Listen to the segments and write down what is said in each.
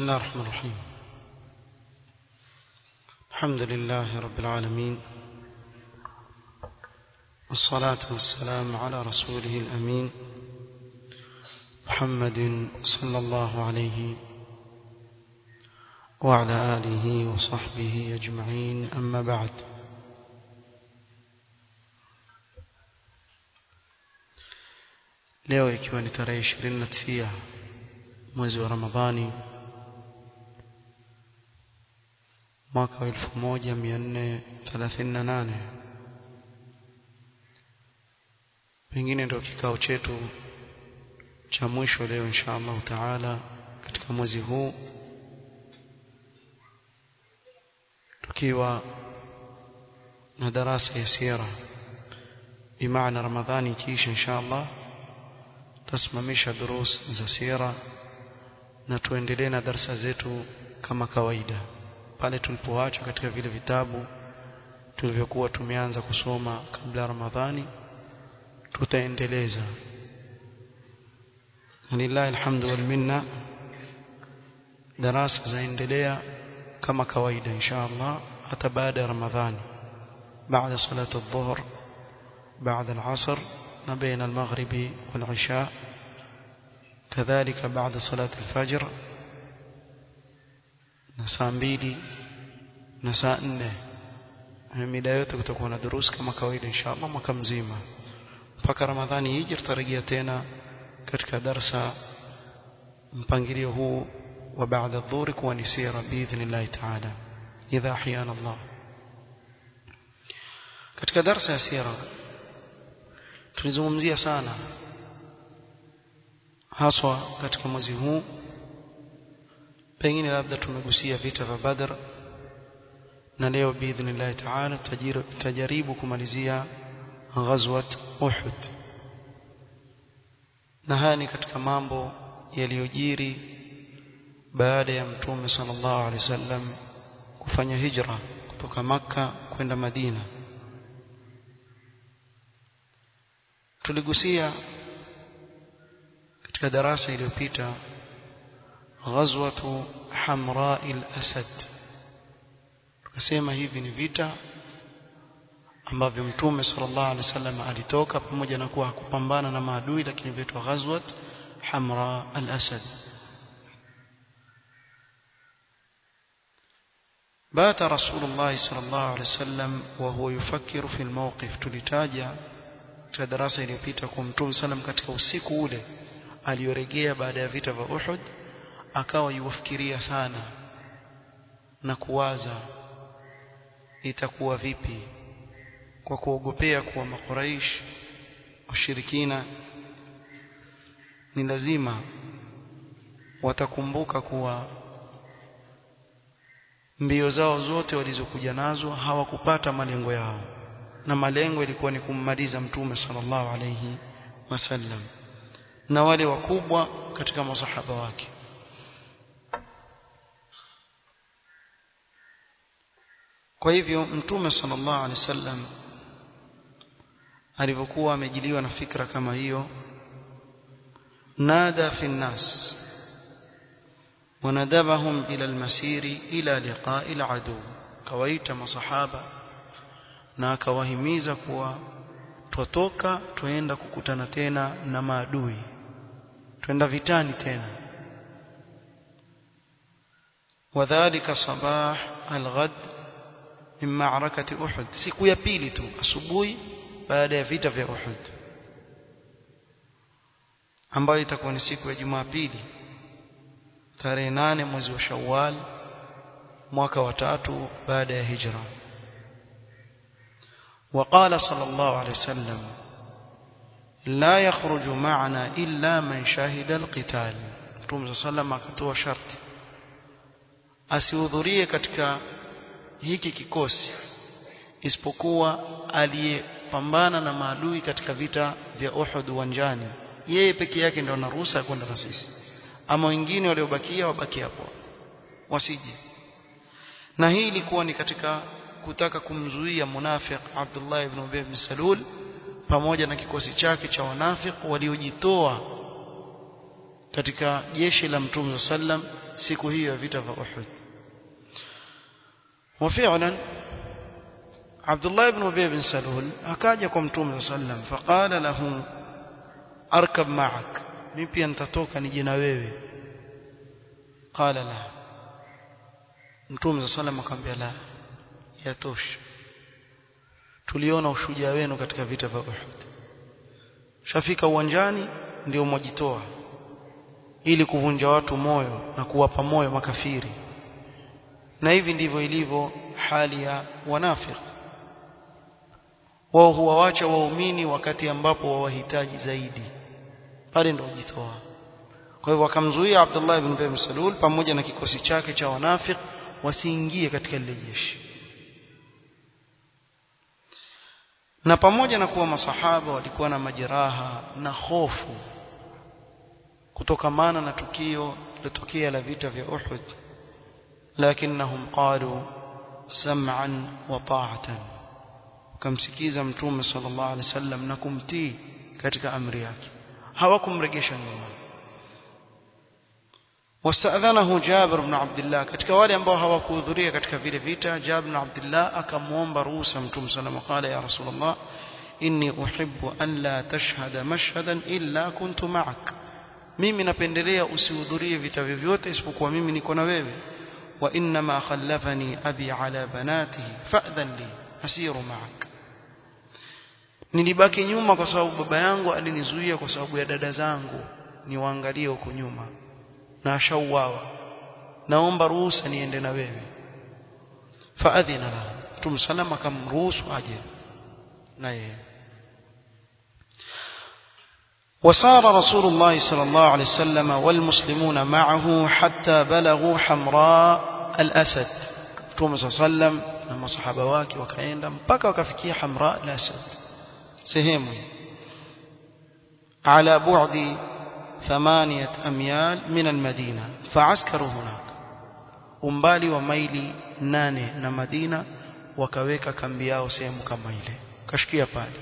بسم الله الرحمن الرحيم الحمد لله رب العالمين والصلاة والسلام على رسوله الأمين محمد صلى الله عليه وعلى آله وصحبه أجمعين أما بعد leo ikiwa ni tarehe 29 mwezi wa Ramadhani mwaka wa 1438 pengine ndio kikao chetu cha mwisho leo insha Allah taala katika mwezi huu tukiwa na darasa ya sira bimaana Ramadhani ikiisha insha Allah tasimamisha durus za sira na tuendelee na darasa zetu kama kawaida pale tulipoacha katika vile vitabu tulivyokuwa tumeanza kusoma kabla Ramadhani tutaendeleza lillahi alhamdu wal minna darasa zaendelea kama kawaida insha Allah hata baada ya Ramadhani baada salatu adh-dhuhr baada al-'asr na baina al-maghribi wal-'isha كذلك بعد صلاة الفجر na saa mbili na saa nne mida yote kutakuwa na durus kama kawaida inshallah mwaka mzima mpaka ramadhani hiji tutarejea tena katika darsa mpangilio huu wa baada dhuhuri kuwa ni sira biidhnillahi taala idha ahyana Allah katika darsa ya sira tulizungumzia sana haswa katika mwezi huu pengine labda tumegusia vita vya Badr na leo biidhnillah taala tutajaribu kumalizia ghazwat Uhud na haya ni katika mambo yaliyojiri baada ya mtume sallallahu alaihi wasallam kufanya hijra kutoka maka kwenda Madina tuligusia katika darasa iliyopita ghazwatu hamra al-asad tukasema hivi ni vita ambavyo mtume sallallahu alaihi wasallam alitoka pamoja na kuwa hakupambana na maadui lakini vitwa ghazwat hamra al-asad بات رسول الله صلى الله عليه وسلم وهو يفكر في الموقف tulitaja katika darasa iliyopita kwa mtume sallam katika usiku ule aliyorejea baada ya vita vya Uhud akawa yuwafikiria sana na kuwaza itakuwa vipi kwa kuogopea kuwa makuraish washirikina ni lazima watakumbuka kuwa mbio zao zote walizokuja nazo hawakupata malengo yao na malengo ilikuwa ni kummaliza mtume sallallahu alayhi wasallam na wale wakubwa katika masahaba wake kwa hivyo mtume sallallahu alaihi wasallam alivyokuwa amejiliwa na fikra kama hiyo nada fi nnas wanadabahum ila almasiri ila liqa'i aladu kawaita masahaba na akawahimiza kuwa twatoka twenda kukutana tena na maadui twenda vitani tena wadhālika sabah alghad min ma'rakati Uhud siku ya pili tu asubuhi baada ya vita vya Uhud ambayo itakuwa ni siku ya Jumapili tarehe nane mwezi wa Shawwal mwaka wa tatu baada ya hijra وقال صلى الله عليه وسلم لا يخرج معنا إلا من شهد القتال Mtume صلى الله akatoa sharti asihudhurie katika hiki kikosi isipokuwa aliyepambana na maadui katika vita vya Uhud uwanjani yeye peke yake ndio anaruhusa kwenda na sisi ama wengine waliobakia wabaki hapo wasije na hii ilikuwa ni katika kutaka kumzuia munafiq Abdullah ibn Ubay ibn Salul pamoja na kikosi chake cha wanafik waliojitoa katika jeshi la Mtume sallam siku hiyo ya vita vya Uhud وفعلا عبد الله بن ابي بن سلول akaja kwa mtume sallam faqala lahu arkab ma'ak mimi pia nitatoka nije na wewe qala la mtume sallam akamwambia la yatosha tuliona ushujaa wenu katika vita vya Uhud shafika uwanjani ndio mwajitoa ili kuvunja watu moyo na kuwapa moyo makafiri na hivi ndivyo ilivyo hali ya wanafiki wao huwawacha waumini wakati ambapo wawahitaji zaidi pale ndio wajitoa kwa hivyo wakamzuia Abdullah ibn Ubay Salul pamoja na kikosi chake cha wanafiki wasiingie katika lile jeshi na pamoja na kuwa masahaba walikuwa na majeraha na hofu kutokamana na tukio lilotokea la vita vya Uhud lakinnahum qalu sam'an wa ta'atan kamsikiza mtume sallallahu alaihi wasallam na kumtii katika amri yake hawakumregesha nyuma واستأذنه جابر بن عبد الله katika wale ambao hawakuhudhuria katika vile vita Jabir bin Abdullah akamuomba ruhusa Mtume sallallahu qala ya Rasulullah inni uhibbu an la tashhada mashhadan illa kuntu ma'ak mimi napendelea usihudhurie vita vyovyote isipokuwa mimi niko na wewe wa inna ma khallafani abi ala banatihi fa'dhan li asiru ma'ak nilibaki nyuma kwa sababu baba yangu alinizuia kwa sababu ya dada zangu niwaangalie huko nyuma na ashauawa naomba ruhusa niende na wewe faadhina lahu mtume salama akamruhusu aje na yeye وصار رسول الله صلى الله عليه وسلم والمسلمون معه حتى بلغوا حمراء الأسد مtume صلى الله عليه وسلم na masahaba wake wakaenda mpaka wakafikia hamra al-asad sehemu على بعد ثمانية أميال من المدينة فعسكروا هناك umbali wa maili nane na Madina wakaweka kambi yao sehemu kama ile kashikia pale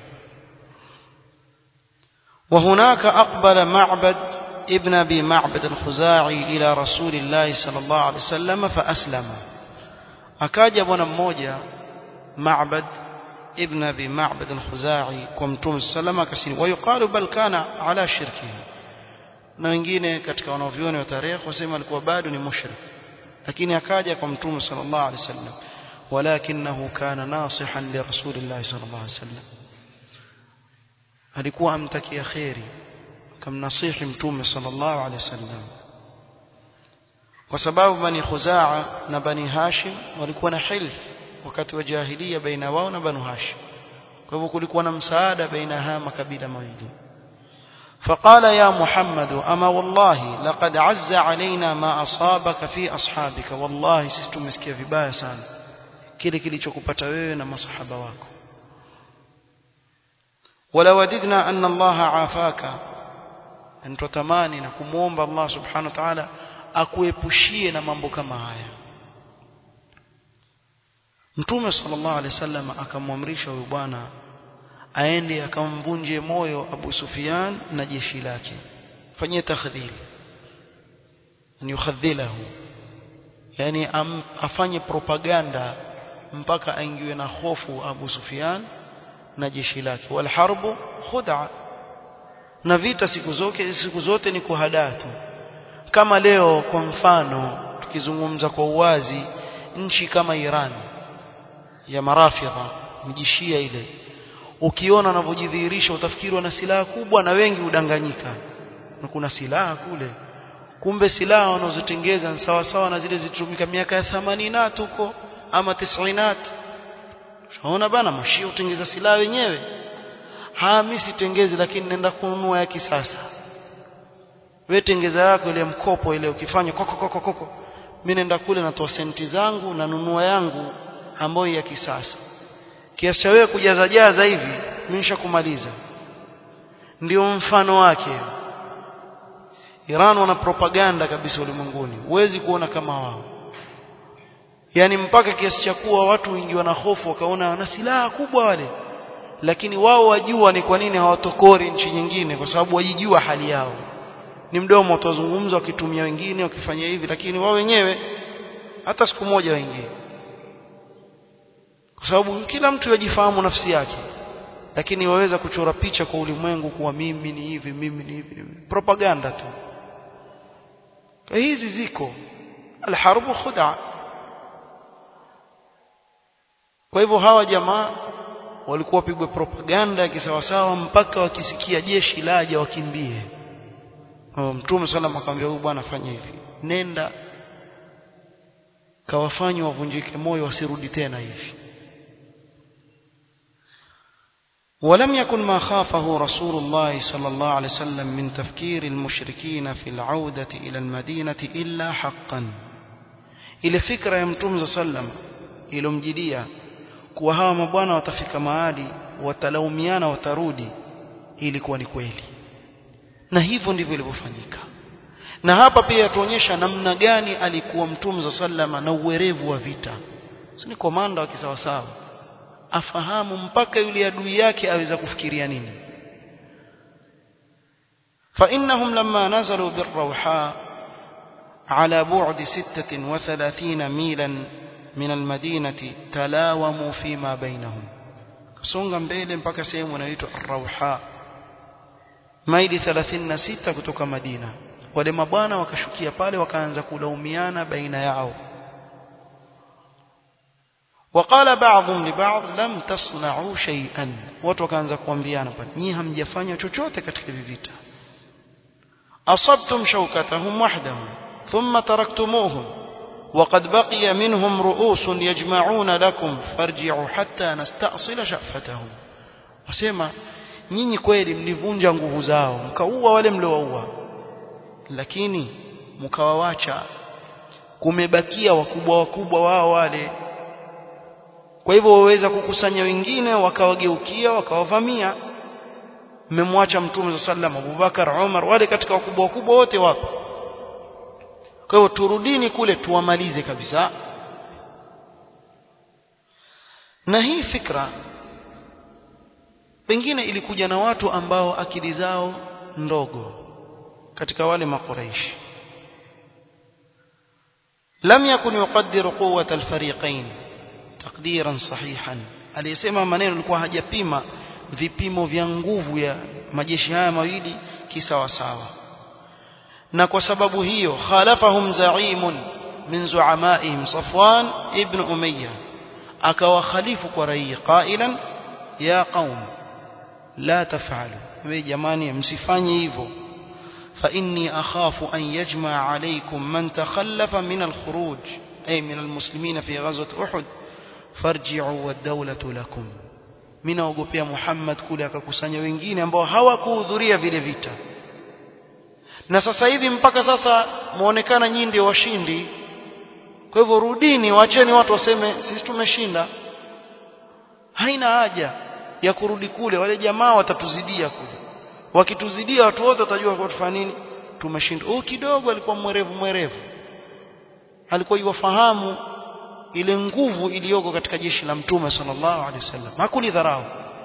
وهناك أقبل معبد ابن أبي معبد الخزاعي إلى رسول الله صلى الله عليه وسلم فأسلم akaja bwana mmoja Ma'bad ibn Abi Ma'bad al-Khuzai kwa Mtume sallallahu alayhi wasallam wayuqalu bal kana ala shirkihi na wengine katika wanavyuoni wa tarehe wasema alikuwa bado ni mushrik lakini akaja kwa Mtume sallallahu alayhi wasallam walakinahu kana nasihan li rasulillah sallallahu alayhi wasallam alikuwa amtakia khairi kamnasihi Mtume sallallahu alayhi wasallam kwa sababu bani Khuzaa na bani Hashim walikuwa na hilf wakati wa jahiliya baina wao na banu Hashim kwa hivyo kulikuwa na msaada baina haya makabila mawili فقال يا محمد أما والله لقد عز علينا ما أصابك في أصحابك والله sisi tumesikia vibaya sana kile kilichokupata wewe na masahaba wako wala wadidna anna Allah afaka ntotamani na kumuomba Allah subhanahu wa ta'ala akuepushie na mambo kama haya Mtume sallallahu alaihi wasallam akamwamrisha huyu bwana aende akamvunje moyo Abu Sufyan na jeshi lake fanyie takhdhil ni yukhadhilahu yani am, afanye propaganda mpaka aingiwe na hofu Abu Sufyan na jeshi lake wal harbu khud'a na vita siku zote siku zote ni kuhadaa tu kama leo kwa mfano tukizungumza kwa uwazi nchi kama Iran ya marafidha mjishia ile ukiona wanavyojidhihirisha utafikiri wana silaha kubwa na wengi udanganyika na kuna silaha kule kumbe silaha wanazotengeza ni sawa sawa na zile zilizotumika miaka ya 80 huko ama 90 Unaona bana mashia utengeza silaha wenyewe ha mimi sitengezi lakini nenda kununua ya kisasa wewe tengeza yako ile mkopo ile ukifanya koko koko koko mimi nenda kule natoa senti zangu na nunua yangu ambayo ya kisasa kiasi cha wewe kujaza jaza hivi mimi nishakumaliza ndio mfano wake Iran wana propaganda kabisa ulimwenguni huwezi kuona kama wao yani mpaka kiasi cha kuwa watu wengi wana hofu wakaona wana silaha kubwa wale lakini wao wajua ni kwa nini hawatokori nchi nyingine kwa sababu wajijua hali yao ni mdomo utazungumza wakitumia wengine wakifanya hivi lakini wao wenyewe hata siku moja wengine kwa sababu kila mtu yajifahamu nafsi yake lakini waweza kuchora picha kwa ulimwengu kuwa mimi ni hivi mimi ni hivi propaganda tu hizi ziko alharbu khuda kwa hivyo hawa jamaa walikuwa wapigwe propaganda ya kisawasawa mpaka wakisikia jeshi laja wakimbie mtume sallam akamwambia huyu bwana fanya hivi nenda kawafanye wavunjike moyo wasirudi tena hivi ولم يكن ما خافه رسول الله صلى الله عليه وسلم من تفكير المشركين في العودة إلى المدينة إلا حقا إلى فكرة يمتم صلى الله عليه وسلم إلى مجدية kuwa hawa mabwana watafika mahali watalaumiana watarudi ilikuwa ni kweli na hivyo ndivyo ilivyofanyika na hapa pia yatuonyesha namna gani alikuwa mtume za sallama na uwerevu wa vita si ni komanda wa kisawasawa afahamu mpaka yule adui yake aweza kufikiria nini فإنهم لما نزلوا بالروحاء على بعد ستة وثلاثين ميلا من المدينة تلاوموا فيما بينهم كسونغا mbele mpaka sehemu inaitwa Ar-Rawha maili 36 kutoka Madina wale mabwana wakashukia pale wakaanza kulaumiana baina yao وقال بعضهم لبعض لم تصنعوا شيئا watu wakaanza kuambiana pale nyinyi hamjafanya chochote katika hivi vita asabtum shawkatahum wahdahum thumma taraktumuhum وقد بقي منهم رؤوس يجمعون لكم فارجعوا حتى نستأصل شأفتهم wasema nyinyi kweli mlivunja nguvu zao mkaua wale mliowaua lakini mkawawacha kumebakia wakubwa wakubwa wao wale kwa hivyo waweza kukusanya wengine wakawageukia wakawavamia mmemwacha mtume sallam Abubakar Umar wale katika wakubwa wakubwa wote wapo kwa hivyo turudini kule tuwamalize kabisa na hii fikra pengine ilikuja na watu ambao akili zao ndogo katika wale makuraishi lam yakun yuqaddiru quwwata alfariqain taqdiran sahihan aliyesema maneno alikuwa hajapima vipimo vya nguvu ya majeshi haya mawili kisawasawa na kwa sababu hiyo khalafahum zaimun min zuamaihim Safwan ibn Umayya akawa khalifu kwa rai qailan ya qaum la taf'alu we jamani msifanye hivyo fa inni akhafu an yajma alaykum man takhallafa min al-khuruj ay min al-muslimin fi ghazwat Uhud farji'u wad-dawlatu lakum mimi naogopea Muhammad kule akakusanya wengine ambao hawakuhudhuria vile vita na sasa hivi mpaka sasa muonekana nyinyi ndio washindi kwa hivyo rudini waacheni watu waseme sisi tumeshinda haina haja ya kurudi kule wale jamaa watatuzidia kule wakituzidia watu wote watajua kwa tufanya nini tumeshinda huyu kidogo alikuwa mwerevu mwerevu alikuwa yuwafahamu ile nguvu iliyoko katika jeshi la mtume sallallahu alaihi wasallam hakulidharau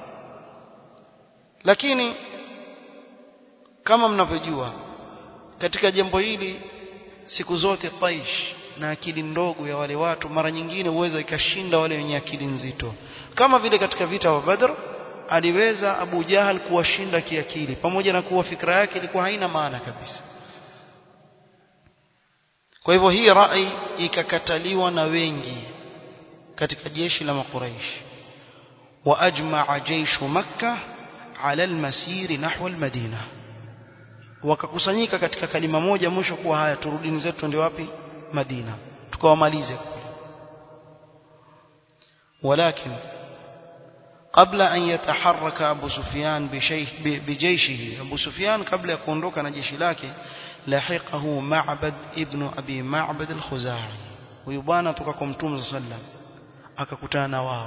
lakini kama mnavyojua katika jambo hili siku zote taish na akili ndogo ya wale watu mara nyingine huweza ikashinda wale wenye akili nzito kama vile katika vita wa Badr aliweza Abu Jahal kuwashinda kiakili pamoja na kuwa fikra yake ilikuwa haina maana kabisa kwa hivyo hii rai ikakataliwa na wengi katika jeshi la makuraish wa ajma'a jayshu makkah ala almasir nahwa almadina wakakusanyika katika kalima moja mwisho kuwa haya turudini zetu ndio wapi Madina tukawamalize ولكن قبل أن يتحرك أبو سفيان بجيشه أبو سفيان قبل يكون روكا نجيش لك لحقه معبد ابن أبي معبد الخزاعي ويبانا تككم توم صلى الله عليه وسلم أككتانا واو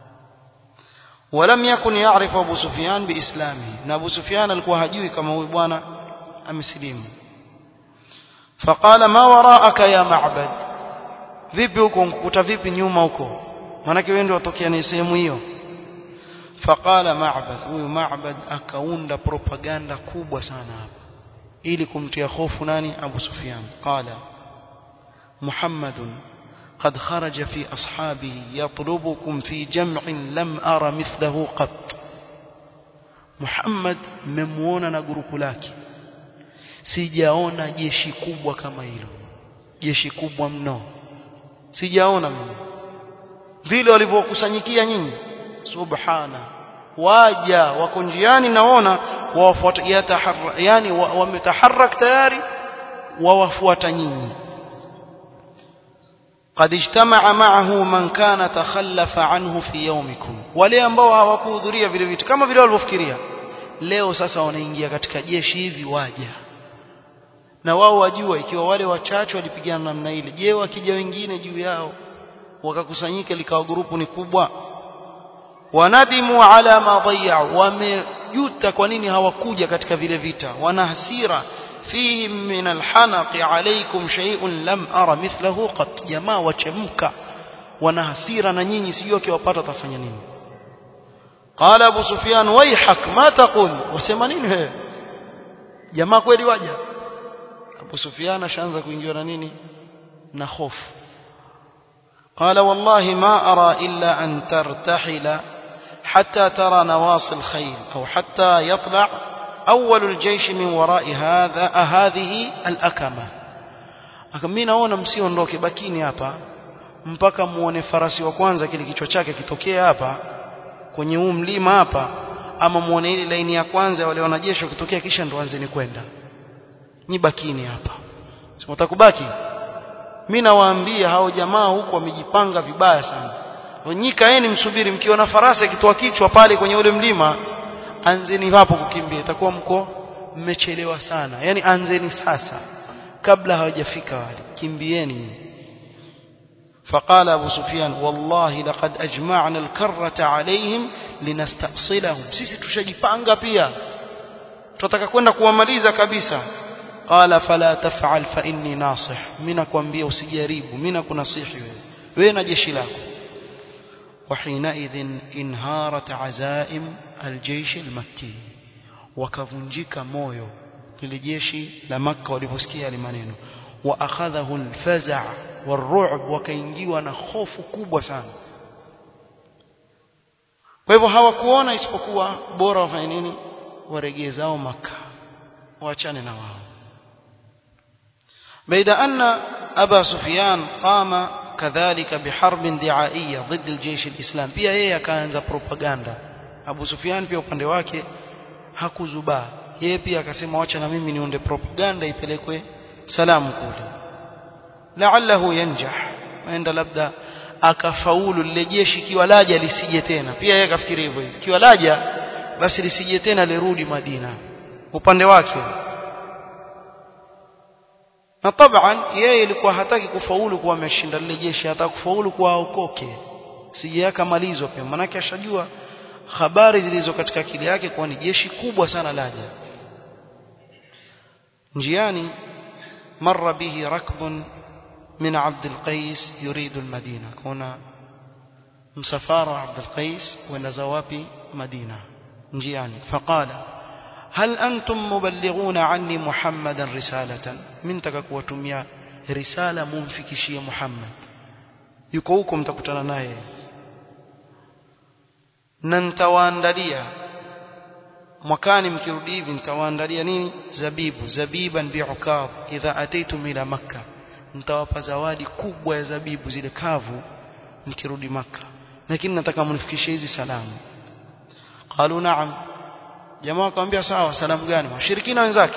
ولم يكن يعرف أبو سفيان بإسلامه أبو سفيان alikuwa hajui kama huyu bwana amesilimu فقال ما وراءك يا معبد vipi huko nkukuta vipi nyuma huko manake wewe ndio watokea ni sehemu hiyo faqala ma'bad huyu ma'bad akaunda propaganda kubwa sana hapa ili kumtia hofu nani Abu Sufyan qala Muhammadun قد خرج في أصحابه يطلبكم في جمع لم أرى مثله قط محمد ممونا na grupu lake sijaona jeshi kubwa kama hilo jeshi kubwa mno sijaona mimi vile walivyokusanyikia nyinyi subhana waja wako njiani naona wawafuata yani wametaharak tayari wawafuata nyinyi قد اجتمع معه من كان تخلف عنه في يومكم wale ambao hawakuhudhuria vile vitu kama vile walivyofikiria leo sasa wanaingia katika jeshi hivi waja na wao wajua ikiwa wale wachache walipigana namna ile je wakija wengine juu yao wakakusanyika likawa grupu ni kubwa wanadimu ala ma dhayau wamejuta kwa nini hawakuja katika vile vita wana hasira fihim min alhanaqi alaykum shay'un lam ara mithlahu qat jamaa wachemka wana hasira na nyinyi sijui akiwapata tafanya nini qala abu sufyan wayhak ma taqul wasema nini wewe jamaa kweli waja abu sufyan ashaanza kuingiwa na nini na hofu قال والله ما أرى إلا أن ترتحل حتى ترى نواصي الخيل أو حتى يطلع أول الجيش من وراء هذا هذه الأكمة mimi naona msiondoke bakini hapa mpaka muone farasi wa kwanza kile kichwa chake kitokea hapa kwenye huu mlima hapa ama muone ile laini ya kwanza wale wanajeshi kitokea kisha ndo anzeni kwenda nyi bakini hapa simutakubaki mimi nawaambia hao jamaa huko wamejipanga vibaya sana nyi kaeni msubiri mkiona farasi akitoa kichwa pale kwenye ule mlima anzeni hapo kukimbia itakuwa mko mmechelewa sana yani anzeni sasa kabla hawajafika wale kimbieni فقال أبو سفيان والله لقد أجمعنا الكرة عليهم لنستأصلهم sisi tushajipanga pia tunataka kwenda kuwamaliza kabisa قال فلا تفعل فإني ناصح mimi nakwambia usijaribu mimi nakunasihi wewe wewe na jeshi lako وحينئذ انهارت عزائم الجيش المكي wakavunjika moyo lile jeshi la Makka waliposikia yale maneno wa akhadhahu alfaza' warru'b wakaingiwa na hofu kubwa sana kwa hivyo hawakuona isipokuwa bora wafanye nini waregee zao Makka waachane na wao بيد أن أبا سفيان قام كذلك بحرب دعائية ضد الجيش الإسلام pia yeye akaanza propaganda Abu Sufyan pia upande wake hakuzubaa yeye pia akasema wacha na mimi niunde propaganda ipelekwe salamu kule la'allahu yanjah aenda labda akafaulu lile jeshi kiwa laja lisije tena pia yeye akafikiri hivyo hivyo kiwa laja basi lisije tena lirudi Madina upande wake na taban yeye ilikuwa hataki kufaulu kuwa ameshinda lile jeshi hataka kufaulu kuwa aokoke sije akamalizwa pia manake ashajua habari zilizo katika akili yake kuwa ni jeshi kubwa sana laja njiani marra bihi rakbun min Abd al-Qais yuridu al-Madina kuna msafara wa Abd al-Qais wenda za wapi Madina njiani faqala هل أنتم مبلغون عني محمدا رسالة من تككوتميا رسالة منفكشية محمد يكوكم تكتنا نايه na nitawaandalia mwakani mkirudi hivi nitawaandalia nini zabibu zabiban bi'ukab idha ataitum ila makka nitawapa zawadi kubwa ya zabibu zile kavu mkirudi makka lakini nataka mnifikishie hizi salamu qalu na'am jamaa akamwambia sawa salamu gani washirikina wenzake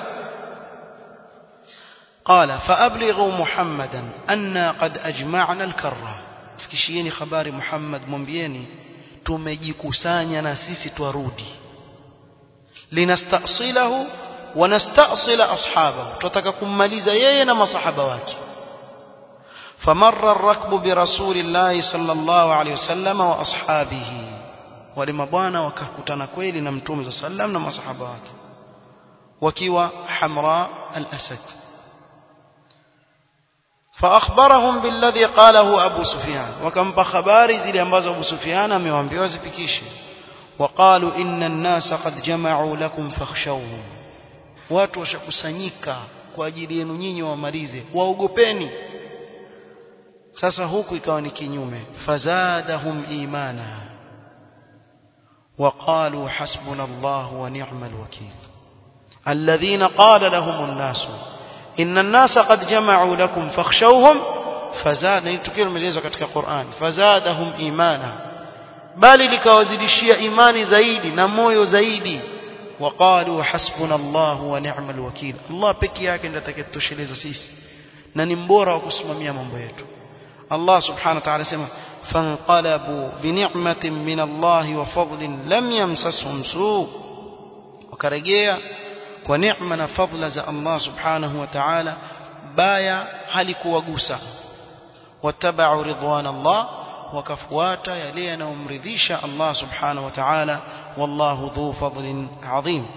قال فأبلغوا محمدا أن قد أجمعنا الكرة fikishieni habari Muhammad mwambieni tumejikusanya na sisi twarudi linastasilahu wa nastasila ashabahu tutaka kummaliza yeye na masahaba wake famarra ar-rakbu bi rasulillahi sallallahu alayhi wasallam wa ashabihi wale mabwana wakakutana kweli na mtume sallam na masahaba wake wakiwa hamra al-asad فأخبرهم بالذي قاله أبو سفيان وكم بخباري زي ambazo Abu Sufyan amewaambia zipikishe وقالوا إن الناس قد جمعوا لكم فاخشوهم watu washakusanyika kwa ajili yenu nyinyi wamalize waogopeni sasa huku ikawa ni kinyume fazadahum imana وقالوا حسبنا الله ونعم الوكيل الذين قال لهم الناس إن الناس قد جمعوا لكم فاخشوهم فزاد نتكلم مجيزة katika Qur'an فزادهم إيمانا bali likawazidishia imani zaidi na moyo zaidi وقالوا حسبنا الله ونعم الوكيل Allah peke yake ndiye atakayetosheleza sisi na ni mbora wa kusimamia mambo yetu Allah subhanahu wa ta'ala sema فانقلبوا بنعمة من الله وفضل لم يمسسهم سوء وكرجيا ونعمة فضل ذا الله سبحانه وتعالى بايا halikuwagusa واتبعوا رضوان الله وكفواتا يلينا ومرضيشا الله سبحانه وتعالى والله ذو فضل عظيم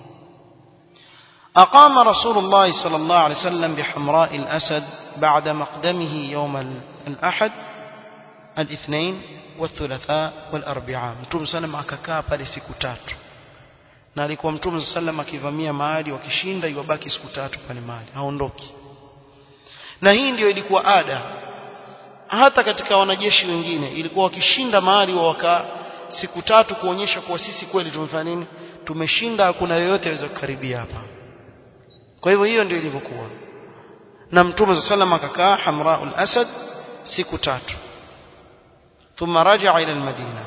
أقام رسول الله صلى الله عليه وسلم بحمراء الأسد بعد مقدمه يوم الأحد الاثنين والثلاثاء والاربعاء mtume sallam akakaa pale siku tatu na alikuwa mtume sallam akivamia mahali wakishinda iwabaki siku tatu pale mahali haondoki na hii ndiyo ilikuwa ada hata katika wanajeshi wengine ilikuwa wakishinda mahali wa wakaa siku tatu kuonyesha kuwa sisi kweli tumefanya nini tumeshinda hakuna yoyote aweza kukaribia hapa kwa hivyo hiyo ndio ilivyokuwa na mtume sallam akakaa hamraul asad siku tatu ثم رجع إلى المدينة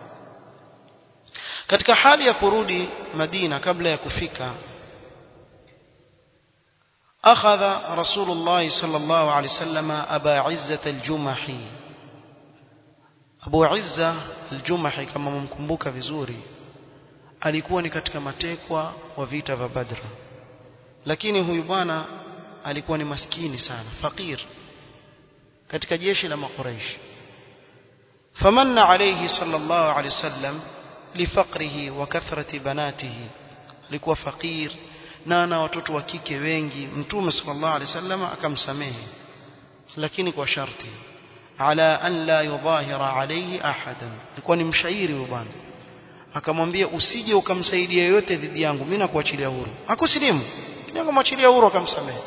katika hali ya kurudi Madina kabla ya kufika akhadha Rasulullah sallallahu alaihi wasallam Aba Izza al-Jumahi Abu Izza al-Jumahi kama mumkumbuka vizuri alikuwa ni katika matekwa wa vita vya Badr lakini huyu bwana alikuwa ni maskini sana fakir katika jeshi la Makuraishi فمن عليه صلى الله عليه وسلم لفقره وكثرة بناته alikuwa fakir na ana watoto wa kike wengi mtume sallallahu alaihi wasallam akamsamehe lakini kwa sharti ala an la yudhahira alayhi ahadan alikuwa ni mshairi huyo bwana akamwambia usije ukamsaidia yoyote dhidi yangu mimi nakuachilia huru hakusilimu kidogo mwachilia huru akamsamehe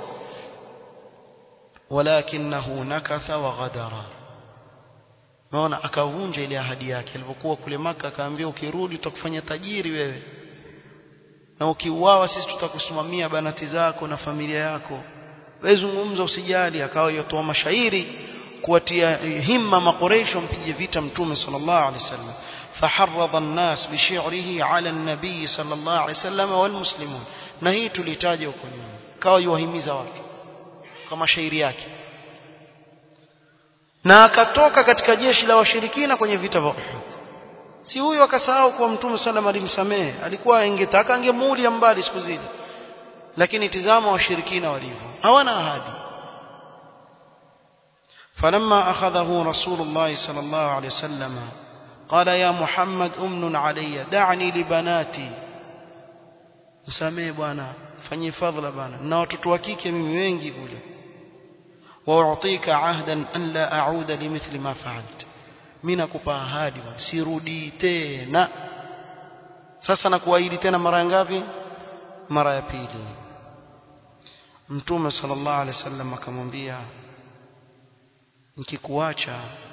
walakinahu nakatha wa ghadara Unaona akavunja ile ahadi yake alipokuwa kule maka akaambia ukirudi tutakufanya tajiri wewe. Na ukiuawa sisi tutakusimamia banati zako na familia yako. Wewe zungumza usijali akawa yotoa mashairi kuwatia himma makoresho mpige vita mtume sallallahu alaihi wasallam. فحرض الناس بشعره على النبي صلى الله عليه وسلم والمسلمون na hii tulitaja huko nyuma kawa yuwahimiza watu kama shairi yake na akatoka katika jeshi la washirikina kwenye vita vya Uhud si huyo akasahau kuwa mtume sallam alimsamehe alikuwa ingetaka angemuulia mbali siku zile lakini tizama washirikina walivyo hawana ahadi فلما أخذه رسول الله صلى الله عليه وسلم قال يا محمد أمن علي دعني لبناتي نساميه bwana fanyie fadhila bwana na watoto wa kike mimi wengi kule واعطيك عهدا ان لا اعود لمثل ما فعلت mimi nakupa ahadi sirudi tena sasa nakuahidi tena mara ngapi mara ya pili mtume sallallahu alaihi wasallam akamwambia nikikuacha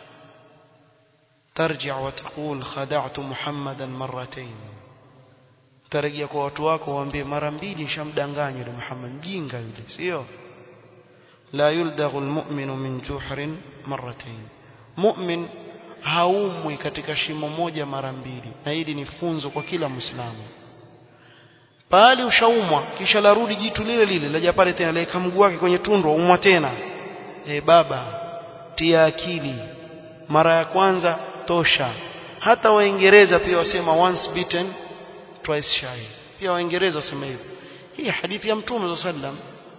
tarji' wa taqul khada'tu muhammadan marratayn tarejea kwa watu wako waambie mara mbili nishamdanganya yule Muhammad mjinga yule sio la yuldaghu almu'minu min juhrin marratayn mu'min haumwi katika shimo moja mara mbili na hili ni funzo kwa kila muislamu pale ushaumwa kisha larudi jitu lile lile laja pale tena leka mguu wake kwenye tundu umwa tena e baba tia akili mara ya kwanza tosha hata waingereza pia wasema once beaten twice shy pia waingereza wasema hivyo hii hadithi ya mtume sallam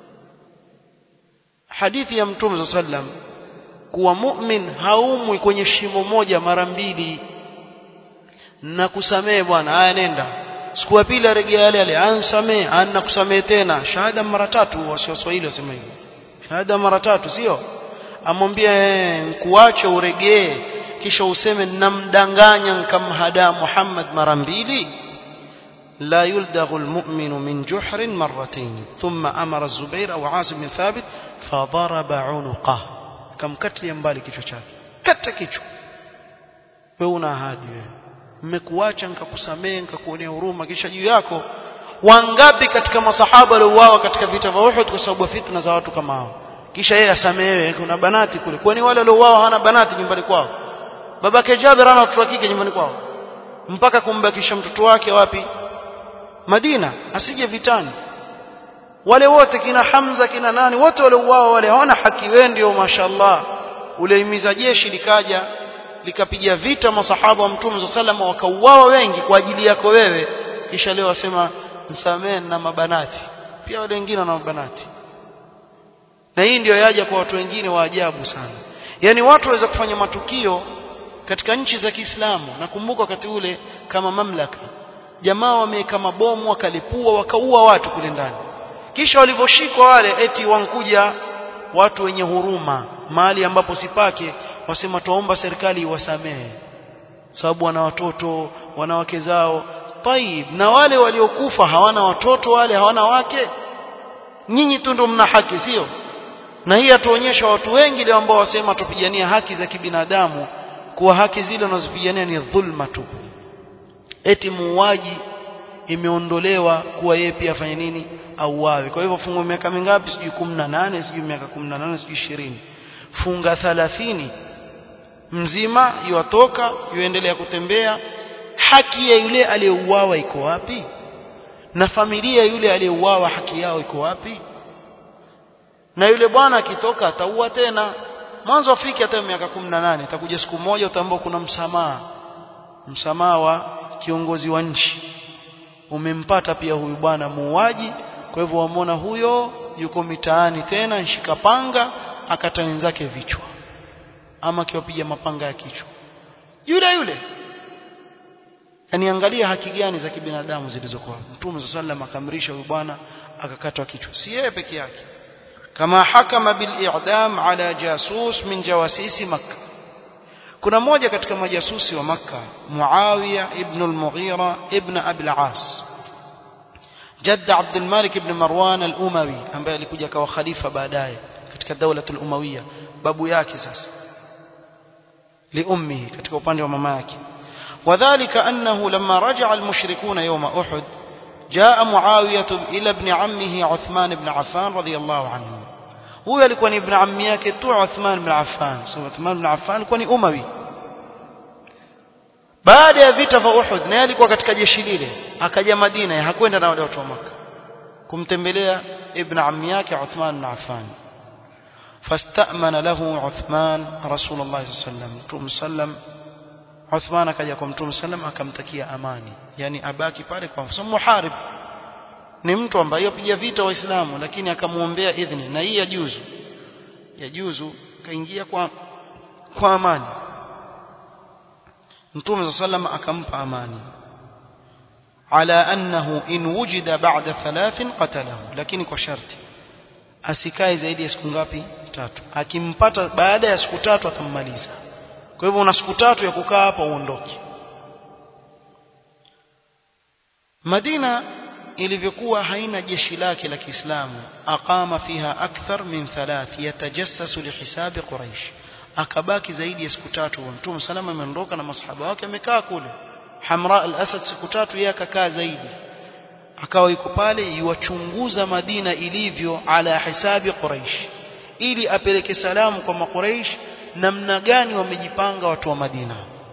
hadithi ya mtume sallam kuwa mu'min haumwi kwenye shimo moja mara mbili na kusamehe bwana haya nenda siku ya pili arejea yale yale ansamehe ana kusamehe tena shahada mara tatu wasioswahili wasema hivyo shahada mara tatu sio amwambia nkuache uregee kisha useme namdanganya nkamhadaa Muhammad mara mbili لا يلدغ المؤمن من جحر مرتين ثم أمر الزبير أو عاصم بن ثابت فضرب عنقه كم كتل ينبالي kichwa chake kata kichwa wewe una ahadi wewe mmekuacha nikakusamehe nikakuonea huruma kisha juu yako wangapi katika masahaba waliouawa katika vita vya Uhud kwa sababu ya fitna za watu kama hao kisha yeye asamehewe kuna banati kule kwani wale waliouawa hana banati nyumbani kwao babake Jabir ana watoto wa kike nyumbani kwao mpaka kumbakisha mtoto wake wapi Madina asije vitani wale wote kina Hamza kina nani wote waliouawa wale hawana haki wewe ndio mashallah uleimiza jeshi likaja likapiga vita masahaba wa Mtume sallam wakauawa wengi kwa ajili yako wewe kisha leo wasema msamehe na mabanati pia wale wengine wana mabanati na hii ndio yaja kwa watu wengine wa ajabu sana yani watu waweza kufanya matukio katika nchi za Kiislamu nakumbuka wakati ule kama mamlaka jamaa wameweka mabomu wakalipua wakaua watu kule ndani kisha walivyoshikwa wale eti wankuja watu wenye huruma mahali ambapo sipake wasema tuomba serikali iwasamehe sababu wana watoto wana wake zao taib na wale waliokufa hawana watoto wale hawana wake nyinyi tu ndio mna haki sio na hii atuonyesha watu wengi leo ambao wasema tupigania haki za kibinadamu kuwa haki zile wanazopigania ni dhulma tu eti muuaji imeondolewa kuwa yeye pia afanye nini auawe kwa hivyo funga miaka mingapi sijui 18 sijui miaka 18 sijui 20 funga 30 mzima yuatoka yuendelea kutembea haki ya yule aliyeuawa iko wapi na familia yule aliyeuawa haki yao iko wapi na yule bwana akitoka ataua tena mwanzo afiki hata miaka 18 itakuja siku moja utaambao kuna msamaha msamaha wa kiongozi wa nchi umempata pia huyu bwana muuaji kwa hivyo wamwona huyo yuko mitaani tena nshika panga akata wenzake vichwa ama akiwapiga mapanga ya kichwa yule yule yani angalia haki gani za kibinadamu zilizokuwa mtume sallallahu akamrisha huyu bwana akakatwa kichwa si yeye peke yake kama hakama bil i'dam ala jasus min jawasisi makkah kuna mmoja katika majasusi wa makka muawiya ibn al-mughira ibn abi al-as جد عبد الملك بن مروان الأموي ambaye alikuja kawa khalifa baadaye katika daula al-umawiyya babu yake sasa liummihi katika upande wa mama yake وذلك أنه لما رجع المشركون يوم أحد جاء معاوية إلى ابن عمه عثمان بن عفان رضي الله عنه huyo alikuwa ni ibn ammi yake tu Uthman bin Affan so Uthman bin Affan alikuwa ni umawi baada ya vita vya Uhud naye alikuwa katika jeshi lile akaja Madina hakwenda na wale watu wa Makka kumtembelea ibn ammi yake Uthman bin Affan fastamana lahu Uthman Rasulullah sallallahu sallam Uthman akaja kwa Mtume sallam akamtakia amani yani abaki pale kwa sababu muharib ni mtu ambaye yopiga vita waislamu lakini akamuombea idhni na hii yajuzu yajuzu kaingia kwa kwa amani Mtume sallam akampa amani ala annahu in wujida ba'da thalathin qatalahu lakini kwa sharti asikae zaidi ya siku ngapi tatu akimpata baada ya siku tatu atammaliza kwa hivyo una siku tatu ya kukaa hapa uondoke Madina ilivyokuwa haina jeshi lake la Kiislamu aqama fiha akthar min thalath yatajassasu lihisabi quraish akabaki zaidi ya siku tatu mtume salama ameondoka na masahaba wake amekaa kule Hamra al-Asad siku tatu yeye akakaa zaidi akawa yuko pale yuwachunguza Madina ilivyo ala hisabi quraish ili apeleke salamu kwa makuraish namna gani wamejipanga watu wa Madina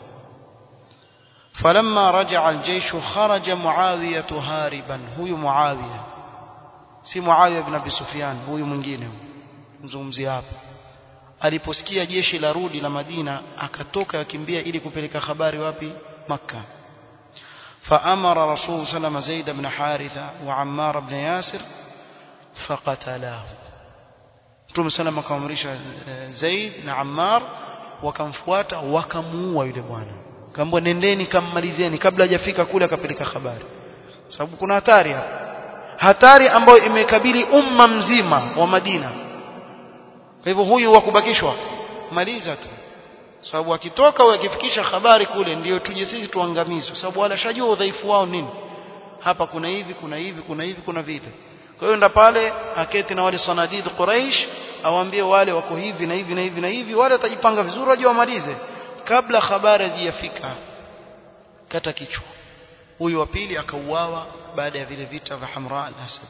فلما رجع الجيش خرج معاوية هاربا هو معاوية si Muawiya ibn Abi Sufyan huyu mwingine mzungumzia hapa aliposikia jeshi la rudi la Madina akatoka akimbia ili kupeleka habari wapi Makka فأمر رسول صلى الله عليه وسلم زيد بن حارثة وعمار بن ياسر فقتلاه Mtume sallam akamrisha Zaid na Ammar wakamfuata wakamuua yule bwana kaambwa nendeni kammalizeni kabla hajafika kule akapeleka habari sababu kuna hatari hapa hatari ambayo imekabili umma mzima wa Madina kwa hivyo huyu wa kubakishwa maliza tu sababu akitoka au akifikisha habari kule ndiyo tuje sisi tuangamizwe sababu wala shajua udhaifu wao nini hapa kuna hivi kuna hivi kuna hivi kuna vile kwa hiyo nda pale aketi na wale sanadid Quraish awaambie wale wako hivi na hivi na hivi na hivi wale watajipanga vizuri waje wamalize kabla habari hazijafika kata kichwa huyu wa pili akauawa baada ya vile vita vya Hamra al-Asad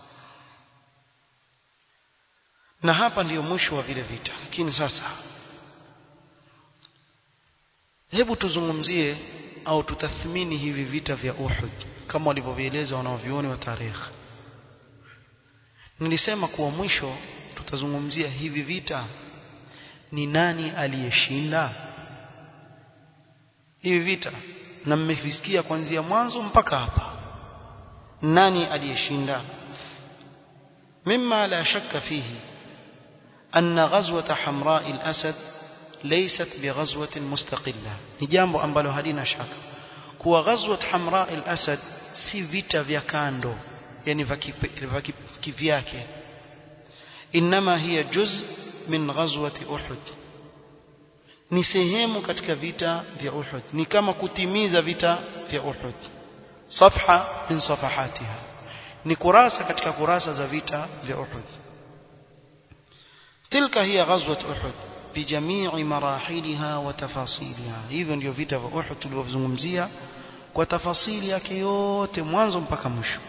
na hapa ndiyo mwisho wa vile vita lakini sasa hebu tuzungumzie au tutathmini hivi vita vya Uhud kama walivyovieleza wanaovioni wa tarehe nilisema kuwa mwisho tutazungumzia hivi vita ni nani aliyeshinda hivi vita na mmevisikia kuanzia mwanzo mpaka hapa nani aliyeshinda mimma la shakka fihi أن غزوة حمراء الأسد ليست بغزوة مستقلة نجامbo ambalo halina shaka kuwa غزوة حمراء الأسد si vita vya kando yani vya kivyake inma hiya juz min ghazwati Uhud ni sehemu katika vita vya Uhud ni kama kutimiza vita vya Uhud safha min safahatiha ni kurasa katika kurasa za vita vya Uhud تلك هي غزوة أحد بجميع مراحلها وتفاصيلها hivyo ndio vita vya Uhud tulivyozungumzia kwa tafasili yake yote mwanzo mpaka mwisho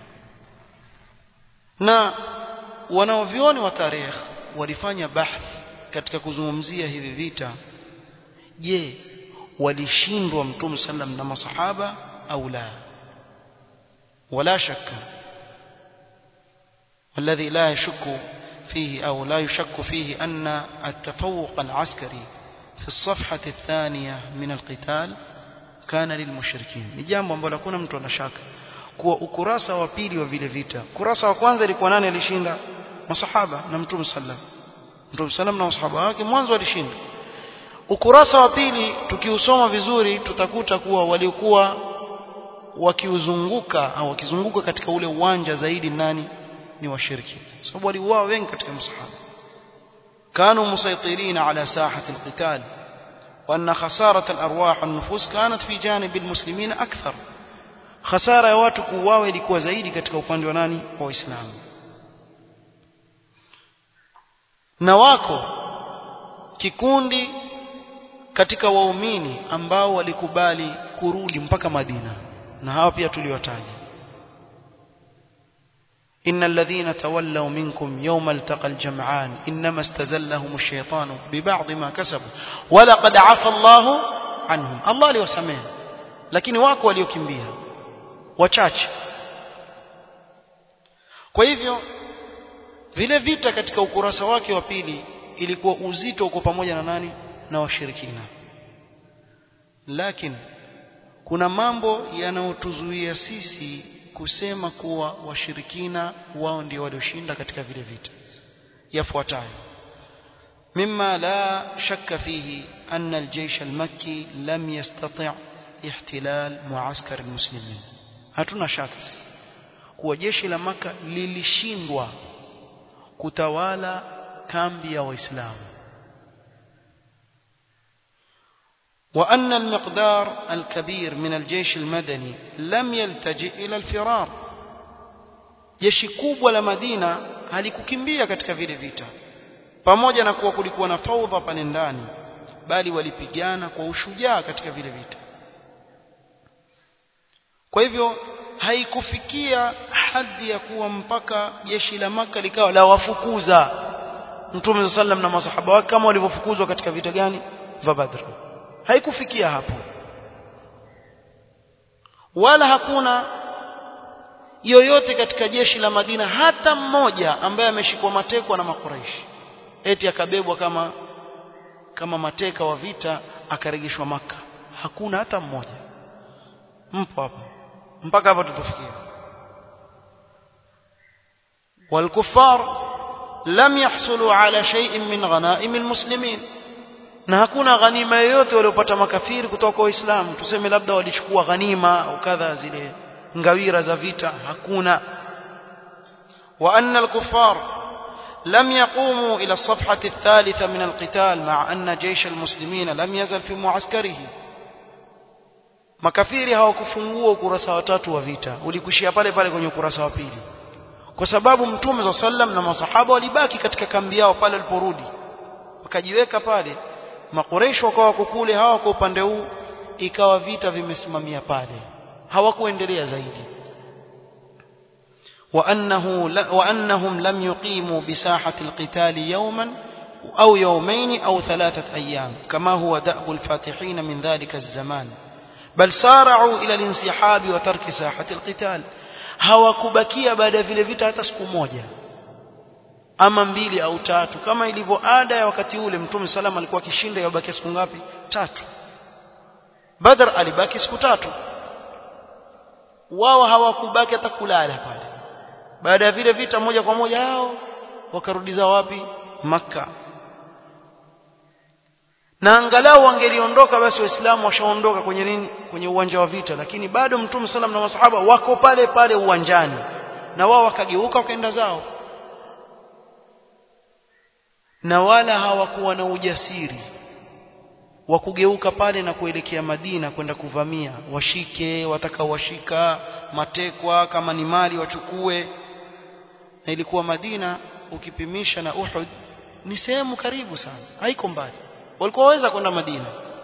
na wanaovioni wa tarehe walifanya bahth katika kuzungumzia hivi vita je walishindwa mtume sallam na masahaba au la wala shakka والذي لا يشك فيه أو لا يشك فيه أن التفوق العسكري في الصفحة الثانية من القتال كان للمشركين ni jambo ambalo hakuna mtu anashaka kuwa ukurasa wa pili wa vile vita ukurasa wa kwanza ilikuwa nani alishinda masahaba na mtume sallam mtume sallam na masahaba wake mwanzo alishinda ukurasa wa pili tukiusoma vizuri tutakuta kuwa walikuwa wakiuzunguka au wakizunguka katika ule uwanja zaidi nani ni washiriki sababu waliuawa wengi katika masahaba كانوا مسيطرين على ساحة القتال وأن خسارة الأرواح والنفوس كانت في جانب المسلمين أكثر خسارة watu kuuawa ilikuwa zaidi katika upande wa nani wa Waislamu na wako kikundi katika waumini ambao walikubali kurudi mpaka Madina na hawa pia tuliwataja إن الذين تولوا منكم يوم التقى الجمعان إنما استزلهم الشيطان ببعض ما كسبوا ولقد عفى الله عنهم الله aliwasamehe lakini wako waliokimbia wachache kwa hivyo vile vita katika ukurasa wake wa pili ilikuwa uzito uko pamoja na nani na washirikina lakini kuna mambo yanayotuzuia sisi kusema kuwa washirikina wao ndio walioshinda katika vile vita yafuatayo مما لا شك فيه أن الجيش المكي لم يستطع احتلال معسكر المسلمين hatuna shaka kuwa jeshi la maka lilishindwa kutawala kambi ya waislamu وأن المقدار الكبير من الجيش المدني لم يلتجئ إلى الفرار jeshi kubwa la Madina halikukimbia katika vile vita pamoja na kuwa kulikuwa na faudha pale ndani bali walipigana kwa ushujaa katika vile vita kwa hivyo haikufikia hadhi ya kuwa mpaka jeshi la maka likawa la wafukuza Mtume sallam na masahaba wake kama walivyofukuzwa katika vita gani vya Badr haikufikia hapo wala hakuna yoyote katika jeshi la Madina hata mmoja ambaye ameshikwa matekwa na makuraishi eti akabebwa kama kama mateka wa vita akarejeshwa maka hakuna hata mmoja mpo hapa mpaka hapa tupofikia والكفار لم يحصلوا على شيء من غنائم المسلمين na hakuna ghanima yoyote waliopata makafiri kutoka kwa Waislamu tuseme labda walichukua ghanima au kadha zile ngawira za vita hakuna wa anna al-kuffar لم يقوموا إلى الصفحة الثالثة من القتال مع أن جيش المسلمين لم يزل في معسكره makafiri hawakufungua ukurasa wa tatu wa vita ulikushia pale pale kwenye ukurasa wa pili kwa sababu mtume za sallam na masahaba walibaki katika kambi yao pale waliporudi wakajiweka pale makoresho wakawa wako kule hawa kwa upande huu ikawa vita vimesimamia pale hawakuendelea zaidi وأنه ل... وأنهم لم يقيموا بساحة القتال يوما أو يومين أو ثلاثة أيام كما هو دأب الفاتحين من ذلك الزمان بل سارعوا إلى الانسحاب وترك ساحة القتال hawakubakia baada ya vile vita hata siku moja ama mbili au tatu kama ilivyo ada ya wakati ule mtume salama alikuwa akishinda yabakia siku ngapi tatu badr alibaki siku tatu wao hawakubaki hata kulala pale baada ya vile vita moja kwa moja hao wakarudiza wapi makka na angalau wangeliondoka basi waislamu washaondoka kwenye nini kwenye uwanja wa vita lakini bado mtume sallam na masahaba wako pale pale uwanjani na wao wakageuka wakaenda zao na wala hawakuwa na ujasiri wa kugeuka pale na kuelekea Madina kwenda kuvamia washike watakaowashika matekwa kama ni mali wachukue na ilikuwa Madina ukipimisha na Uhud ni sehemu karibu sana haiko mbali walikuwa waweza kwenda Madina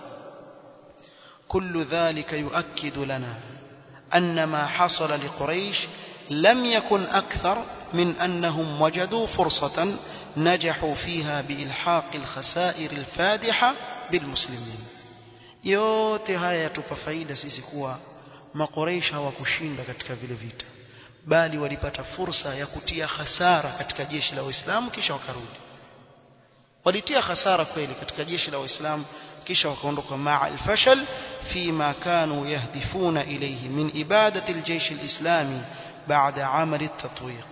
كل ذلك يؤكد لنا أن ما حصل لقريش لم يكن أكثر من أنهم وجدوا فرصة نجحوا فيها بإلحاق الخسائر الفادحة بالمسلمين yote haya yatupa faida sisi kuwa makoreish hawakushinda katika vile vita bali walipata fursa ya kutia hasara katika jeshi la waislamu kisha wakarudi walitia hasara kweli katika jeshi la waislamu kisha wakaondoka maa alfashal fima kanu yahdifuna ilayhi min ibadati aljaysh alislami baada amali tatwiq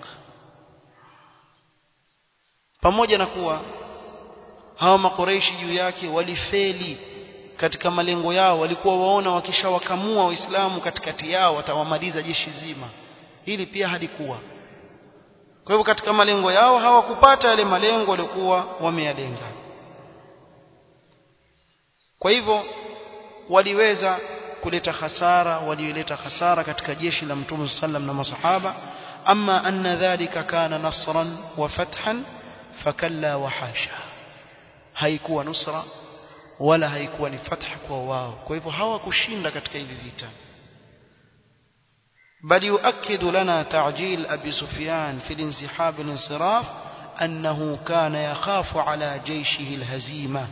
pamoja na kuwa hawa makoreishi juu yake walifeli katika malengo yao walikuwa waona wakishawakamua waislamu katikati yao watawamaliza jeshi zima hili pia halikuwa kwa hivyo katika malengo yao hawakupata yale malengo waliokuwa wameyalenga kwa hivyo waliweza kuleta hasara walioleta hasara katika jeshi la mtume sallam na masahaba amma anna dhalika kana nasran wa fathan fakalla wa hasha haikuwa nusra wala haikuwa ni fatha kwa wao kwa hivyo hawakushinda katika hivi vita بل يؤكد لنا تعجيل أبي سفيان في الانسحاب والانصراف أنه كان يخاف على جيشه الهزيمة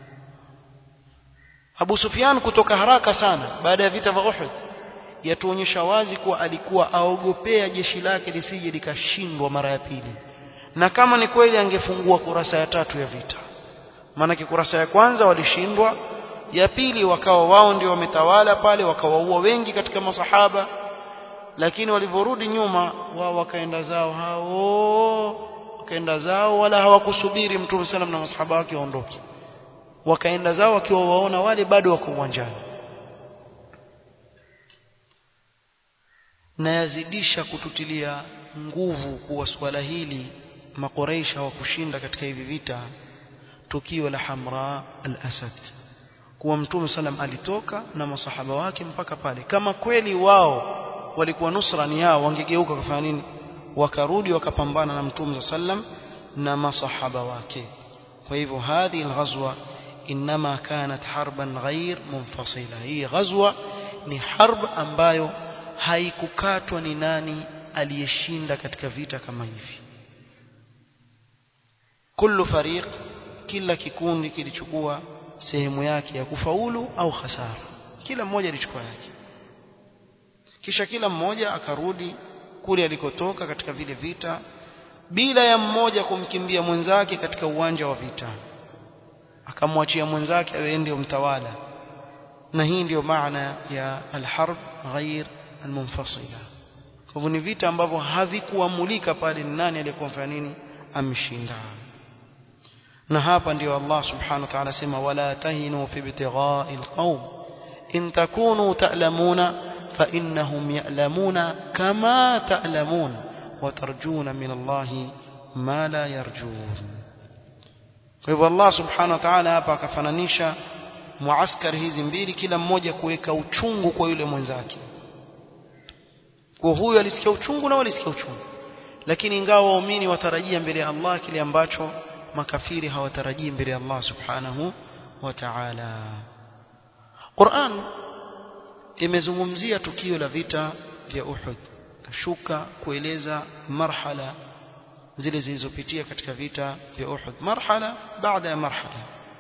Abu Sufyan kutoka haraka sana baada ya vita vya Uhud yatuonyesha wazi kuwa alikuwa aogopea jeshi lake lisije likashindwa mara ya pili na kama ni kweli angefungua kurasa ya tatu ya vita maanake kurasa ya kwanza walishindwa ya pili wakawa wao ndio wametawala pale wakawaua wengi katika masahaba lakini walivyorudi nyuma wao wakaenda zao hao wakaenda zao wala hawakusubiri mtume sallam na masahaba wake waondoke wakaenda zao wakiwa waona wale bado wako uwanjani na yazidisha kututilia nguvu kuwa swala hili makoreisha hawakushinda katika hivi vita tukio la Hamra al-Asad kuwa mtume sallam alitoka na masahaba wake mpaka pale kama kweli wao walikuwa nusra ni yao wangegeuka kufanya nini wakarudi wakapambana na mtume sallam na masahaba wake kwa hivyo hadhi al-ghazwa inma kanat harban ghair munfasila hii ghazwa ni harb ambayo haikukatwa ni nani aliyeshinda katika vita kama hivi kullu fariq kila kikundi kilichukua sehemu yake ya kufaulu au hasara kila mmoja alichukua yake kisha kila mmoja akarudi kule alikotoka katika vile vita bila ya mmoja kumkimbia mwenzake katika uwanja wa vita akamwachia mwenzake awe ndio mtawala na hii ndio maana ya alharb ghair almunfasila kwa hivyo ni vita ambavyo havikuamulika pale ni nani aliyekuwa mfanya nini amshinda na hapa ndio Allah subhanahu wa ta'ala sema wala tahinu fi ibtigha'il qawm in takunu ta'lamuna fa innahum ya'lamuna kama ta'lamun wa tarjuna min Allah ma la yarjun kwa hivyo Allah subhanahu wa ta'ala hapa akafananisha muaskari hizi mbili kila mmoja kuweka uchungu kwa yule mwenzake kwa huyu alisikia uchungu na walisikia uchungu lakini ingawa waumini watarajia mbele ya Allah kile ambacho makafiri hawatarajii mbele ya Allah subhanahu wa ta'ala Qur'an imezungumzia tukio la vita vya Uhud kashuka kueleza marhala zile zilizopitia katika vita vya Uhud marhala baada ya marhala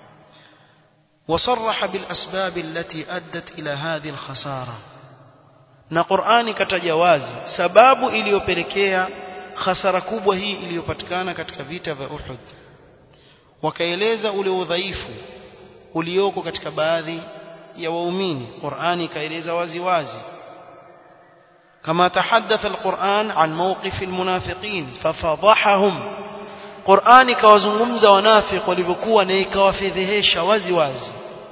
وصرح بالأسباب التي أدت إلى هذه الخسارة na Qur'ani kataja wazi sababu iliyopelekea hasara kubwa hii iliyopatikana katika vita vya Uhud wakaeleza ule udhaifu ulioko katika baadhi ya waumini Qur'ani ikaeleza wazi wazi كما تحدث القرآن عن موقف المنافقين ففضحهم قرآن كوازungumza wanafiq walivyokuwa na ikawafedhehesha wazi wazi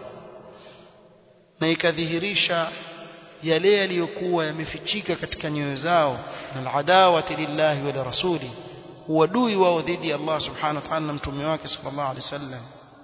na ikadhihirisha yale yaliyokuwa yamefichika katika nyoyo zao na aladawati lillahi wa rasuli uadui wao dhidi ya Allah subhanahu wa ta'ala na mtume wake sallallahu alaihi wasallam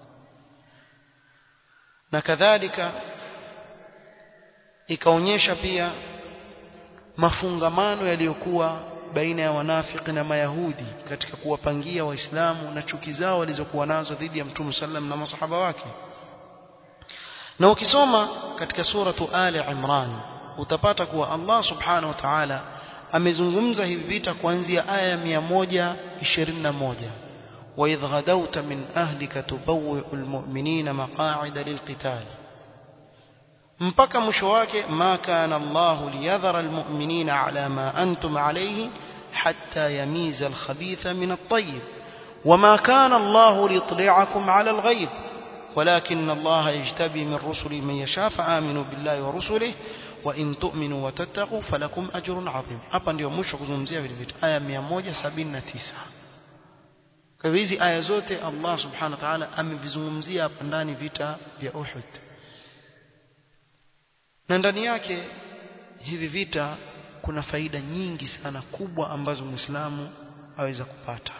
na kadhalika ikaonyesha pia mafungamano yaliyokuwa baina ya wanafiki na mayahudi katika kuwapangia waislamu na chuki zao walizokuwa nazo dhidi ya mtume sallam na masahaba wake na ukisoma katika suratu ali imran utapata kuwa Allah subhanahu wa ta'ala amezungumza hivi vita kuanzia aya ya 121 وإذ غدوت من أهلك تبوئ المؤمنين مقاعد للقتال mpaka mwisho wake ma kana Allah liyadhara almu'minina ala ma antum alayhi hatta yamiza alkhabitha min at-tayyib wama kana Allah liyutli'akum ala alghayb ولكن الله يجتبي من رسله من يشاء فآمنوا بالله ورسله وإن تؤمنوا وتتقوا فلكم أجر عظيم hapa ndio mwisho kuzungumzia vile vitu aya 179 kwa hizi aya zote Allah subhanahu wa ta'ala amevizungumzia hapa ndani vita vya Uhud na ndani yake hivi vita kuna faida nyingi sana kubwa ambazo Muislamu aweza kupata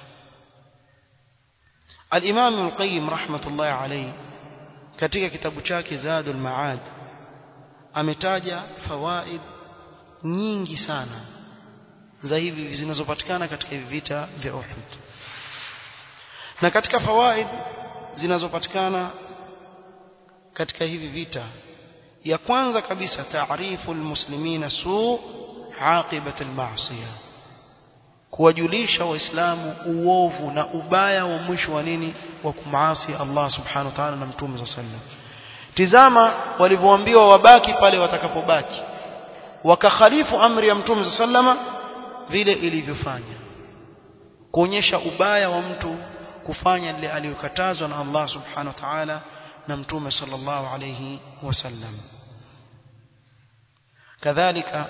Al-Imam Al-Qayyim rahmatullahi alayhi katika kitabu chake Zadul Ma'ad ametaja fawaid nyingi sana za hivi zinazopatikana katika hivi vita vya Uhud na katika fawaid zinazopatikana katika hivi vita ya kwanza kabisa taarifu almuslimina su aqibat almaasiya kuwajulisha waislamu uovu na ubaya wa mwisho wa nini wa kumaasi Allah subhanahu wa ta'ala na mtume sallam tizama walivyoambiwa wabaki pale watakapobaki wakakhalifu amri ya mtume sallama vile ilivyofanya kuonyesha ubaya wa mtu kufanya lile aliyokatazwa na Allah subhanahu wa ta'ala na mtume sallallahu alayhi wasallam kadhalika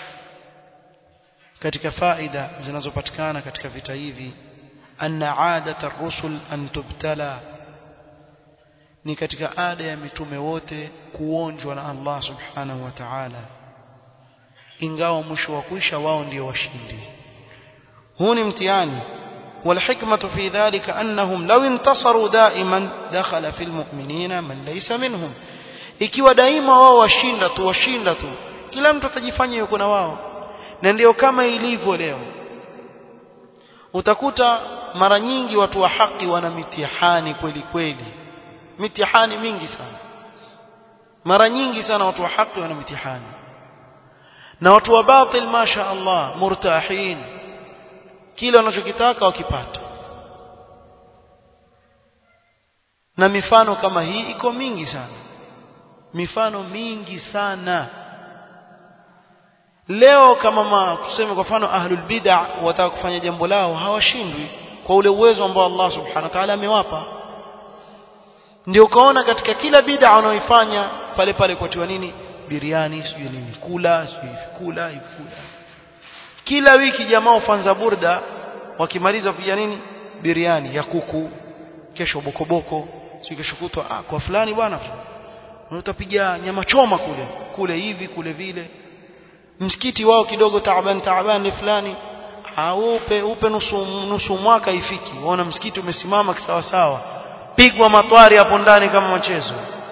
katika faida zinazopatikana katika vita hivi anna adata ar-rusul an tubtala ni katika ada ya mitume wote kuonjwa na Allah subhanahu wa ta'ala ingawa mwisho wa kuisha wao ndio washindi huu ni mtihani والحكمة في ذلك أنهم لو انتصروا دائما دخل في المؤمنين من ليس منهم ikiwa daima wao washinda tu washinda tu kila mtu atajifanya yuko na wao na ndio kama ilivyo leo utakuta mara nyingi watu wa haki wana mitihani kweli kweli mitihani mingi sana mara nyingi sana watu wa haki wana mitihani na watu wa batil masha Allah murtahin kile wanachokitaka wakipata na mifano kama hii iko mingi sana mifano mingi sana leo kama ma, tuseme kwa mfano ahlul bid'ah wataka kufanya jambo lao hawashindwi kwa ule uwezo ambao Allah subhanahu wa ta'ala amewapa ndio ukaona katika kila bid'a wanaoifanya pale pale kwatiwa nini biriani sijui nini kula sijui kula hivi kula kila wiki jamaa ufanza burda wakimaliza kuja nini biriani ya kuku kesho bokoboko si kesho kutwa ah kwa fulani bwana utapiga nyama choma kule kule hivi kule vile msikiti wao kidogo taaban taaban ni fulani aupe upe nusu nusu mwaka ifiki waona msikiti umesimama kisawa sawa pigwa matwari hapo ndani kama mchezo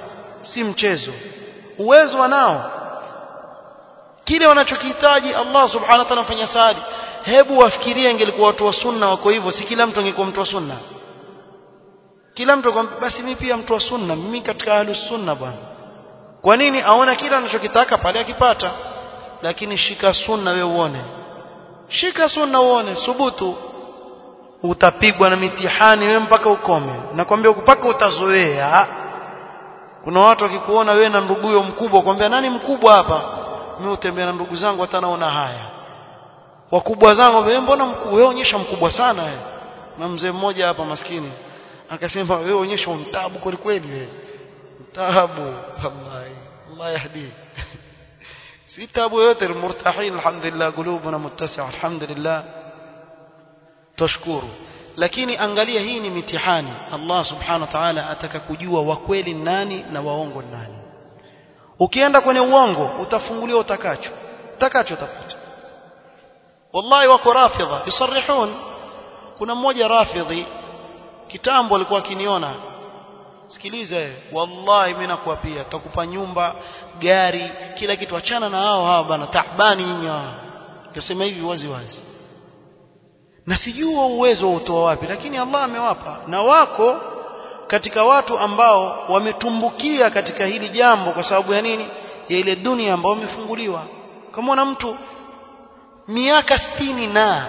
si mchezo uwezo wanao kile wanachokihitaji Allah subhanahu wa ta'ala afanya saadi hebu wafikirie ingelikuwa watu wa sunna wako hivyo si kila mtu angekuwa mtu wa sunna kila mtu kwa basi mimi pia mtu wa sunna mimi katika ahlus sunna bwana kwa nini aona kila anachokitaka pale akipata lakini shika sunna wewe uone shika sunna uone subutu utapigwa na mitihani wewe mpaka ukome nakwambia mpaka utazoea kuna watu wakikuona wewe na nduguyo mkubwa kwambia nani mkubwa hapa mimi utembea na ndugu zangu hata naona haya wakubwa zangu wewe mbona mkubwa wewe onyesha mkubwa sana wewe na mzee mmoja hapa maskini akasema wewe onyesha untabu kweli kweli wewe tabu wallahi Allah yahdi si tabu yote murtahin alhamdulillah qulubuna muttasi'a alhamdulillah tashkuru lakini angalia hii ni mitihani Allah subhanahu wa ta'ala ataka kujua wa kweli nani na waongo nani ukienda kwenye uongo utafunguliwa utakacho utakacho utapata wallahi wako rafidha yusarihun kuna mmoja rafidhi kitambo alikuwa akiniona sikiliza wallahi mimi nakuapia tutakupa nyumba gari kila kitu achana na hao hao bana taabani nyinyi hao nasema hivi wazi wazi na sijua uwezo utoa wapi lakini Allah amewapa na wako katika watu ambao wametumbukia katika hili jambo kwa sababu ya nini ya ile dunia ambayo wamefunguliwa kama na mtu miaka sitini na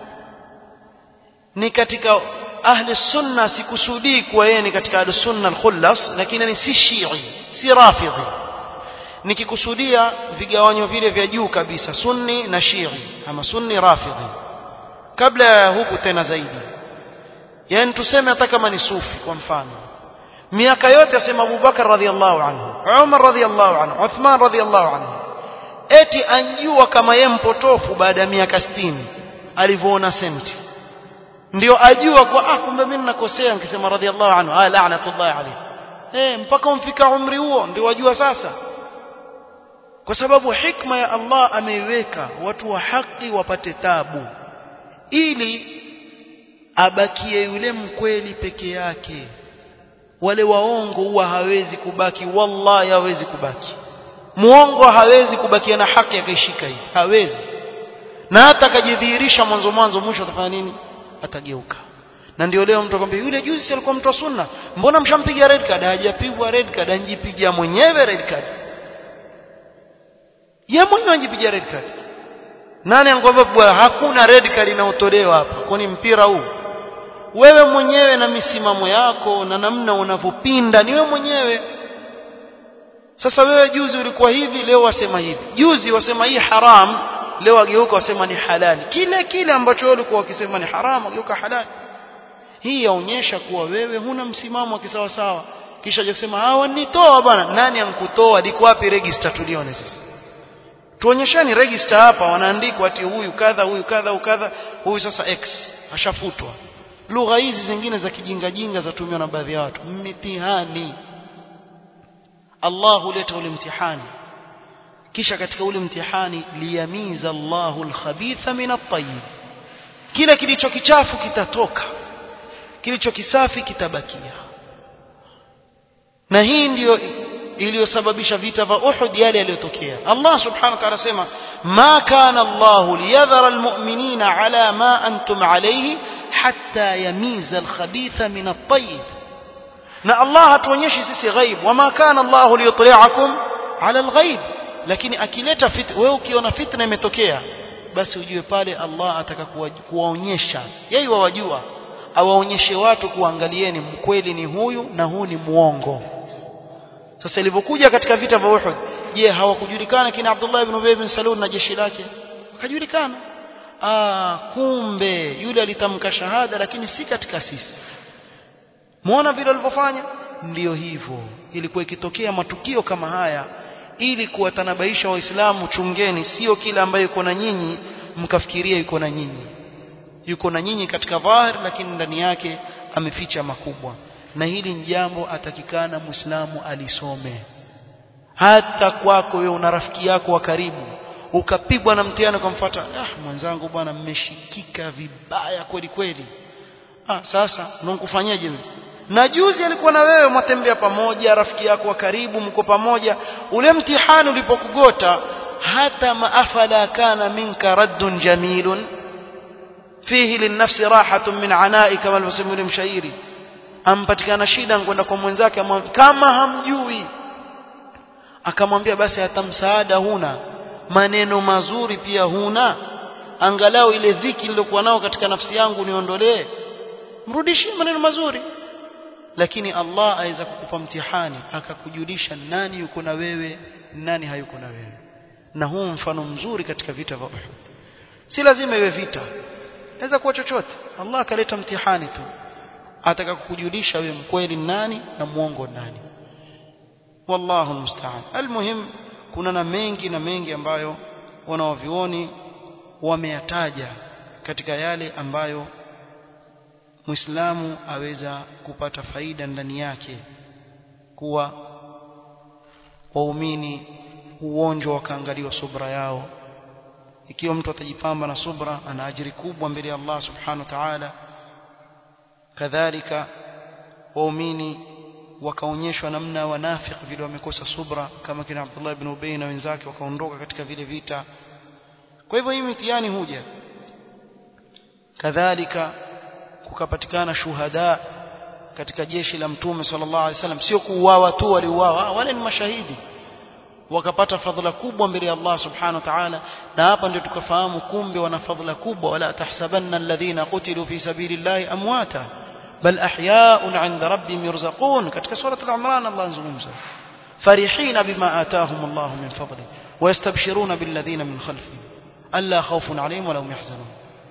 ni katika ahli sunna sikusudii kuwa yeye ni katika ahli sunna al-khullas lakini ni si shii si rafidhi nikikusudia vigawanyo vile vya juu kabisa sunni na shii ama sunni rafidhi kabla ya huku tena zaidi yani tuseme hata kama ni sufi kwa mfano miaka yote asema Abubakar radhiallahu anhu Umar radhiallahu anhu Uthman radhiallahu anhu eti anjua kama yeye mpotofu baada ya miaka 60 alivyoona senti ndio ajua kwa ah kumbe mimi ninakosea nikisema radhiallahu anhu ah la'natullah alayhi eh mpaka umfika umri huo ndio wajua sasa kwa sababu hikma ya Allah ameiweka watu wa haki wapate tabu ili abakie yule mkweli peke yake wale waongo huwa hawezi kubaki wallahi hawezi kubaki muongo hawezi kubakia na haki akaishika hii hawezi na hata akajidhihirisha mwanzo mwanzo mwisho atafanya nini atageuka na ndio leo mtu akwambia yule juzi alikuwa mtu wa sunna mbona mshampiga red card hajapigwa red card anjipiga mwenyewe red card yeye mwenyewe anjipiga red card nani anakwambia hakuna red card inayotolewa hapa kwani mpira huu wewe mwenyewe na misimamo yako na namna unavyopinda ni wewe mwenyewe sasa wewe juzi ulikuwa hivi leo wasema hivi juzi wasema hii haram leo ageuka wasema ni halali kile kile ambacho wewe ulikuwa ukisema ni haram ageuka halali hii yaonyesha kuwa wewe huna msimamo wa kisawa sawa kisha je kusema hawa nitoa bwana nani ankutoa liko wapi register tulione sisi tuonyeshani register hapa wanaandikwa ati huyu kadha huyu kadha huyu kadha huyu sasa x ashafutwa lugha hizi zingine za kijinga jinga zatumiwa na baadhi ya watu mitihani Allah huleta ule mtihani kisha katika ule mtihani liyamiza Allahu alkhabitha min at-tayyib kile kilicho kichafu kitatoka kilicho kisafi kitabakia na hii ndiyo iliyosababisha vita vya Uhud yale yaliyotokea Allah subhanahu wa ta'ala sema ma kana Allah liyadhara almu'minina ala ma antum alayhi hatta yamiza alkhabitha min at-tayyib na Allah hatuonyeshi sisi ghaib wama kana Allah liyutli'akum ala alghaib lakini akileta fit wewe ukiona fitna imetokea basi ujue pale Allah ataka kuwaonyesha yeye wawajua awaonyeshe watu kuangalieni mkweli ni huyu na huu ni muongo sasa ilivyokuja katika vita vya Uhud je hawakujulikana kina Abdullah ibn Ubay ibn Salul na jeshi lake wakajulikana ah kumbe yule alitamka shahada lakini si katika sisi muona vile walivyofanya ndiyo hivyo ilikuwa ikitokea matukio kama haya ili kuwatanabaisha waislamu chungeni sio kila ambaye yuko na nyinyi mkafikiria yuko na nyinyi yuko na nyinyi katika dhahir lakini ndani yake ameficha makubwa na hili ni jambo atakikana muislamu alisome hata kwako wewe una rafiki yako wa karibu ukapigwa na mtihani ukamfuata ah mwenzangu bwana mmeshikika vibaya kweli kweli ah sasa unakufanyaje na juzi alikuwa na wewe mwatembea pamoja rafiki yako wa karibu mko pamoja ule mtihani ulipokugota hata maafala kana minka raddun jamilun fihi linnafsi rahatun min anai kama alivyosema yule mshairi ampatikana shida kwenda kwa mwenzake kama hamjui akamwambia basi hata msaada huna maneno mazuri pia huna angalau ile dhiki niliyokuwa nao katika nafsi yangu niondolee mrudishie maneno mazuri lakini Allah aweza kukupa mtihani akakujulisha nani yuko na wewe nani hayuko na wewe na huu mfano mzuri katika vita vya Uhud si lazima iwe vita inaweza kuwa chochote Allah akaleta mtihani tu ataka kukujulisha wewe mkweli nani na muongo nani wallahu musta'an almuhim kuna na mengi na mengi ambayo wanaovioni wameyataja katika yale ambayo Muislamu aweza kupata faida ndani yake kuwa waumini uonjo wakaangaliwa subra yao ikiwa mtu atajipamba na subra ana ajiri kubwa mbele ya Allah subhanahu wa ta'ala kadhalika waumini wakaonyeshwa namna wanafiki vile wamekosa subra kama kina Abdullah ibn Ubay na wenzake wakaondoka katika vile vita kwa hivyo hii mitihani huja kadhalika kukapatikana shuhada katika jeshi la mtume sallallahu alaihi wasallam sio kuuawa tu waliuawa wale ni mashahidi wakapata fadhila kubwa mbele ya Allah subhanahu wa ta'ala na hapa ndio tukafahamu kumbe wana fadhila kubwa wala tahsabanna alladhina qutilu fi sabilillahi amwata bal ahya'un 'inda rabbihim yurzaqun katika sura al-imran Allah anzungumza farihina bima ataahum Allah min fadli ويستبشرون بالذين من خلفهم ألا خوف عليهم ولا هم يحزنون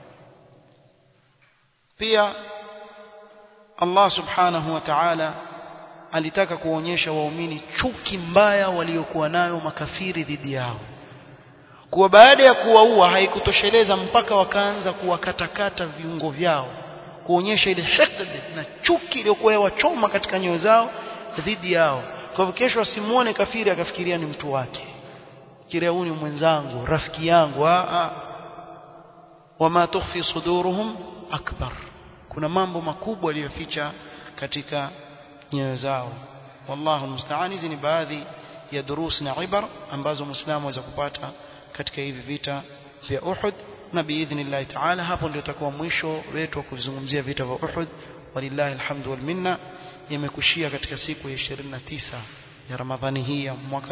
pia Allah subhanahu wa ta'ala alitaka kuonyesha waumini chuki mbaya waliokuwa nayo makafiri dhidi yao kuwa baada ya kuwaua haikutosheleza mpaka wakaanza kuwakatakata viungo vyao kuonyesha ile hiqd na chuki iliyokuwa yawachoma katika nyoyo zao dhidi yao kwa hivyo kesho asimuone kafiri akafikiria ni mtu wake kiria huyu ni mwenzangu rafiki yangu a a wama tukhfi suduruhum akbar kuna mambo makubwa yaliyoficha katika nyoyo zao wallahu musta'an hizi ni baadhi ya durus na ibar ambazo muislamu aweza kupata katika hivi vita vya Uhud na biidhnillah ta'ala hapo ndio itakuwa mwisho wetu wa kuzungumzia vita vya Uhud walillahi alhamdu wal minna yamekushia katika siku ya 29 ya Ramadhani hii ya mwaka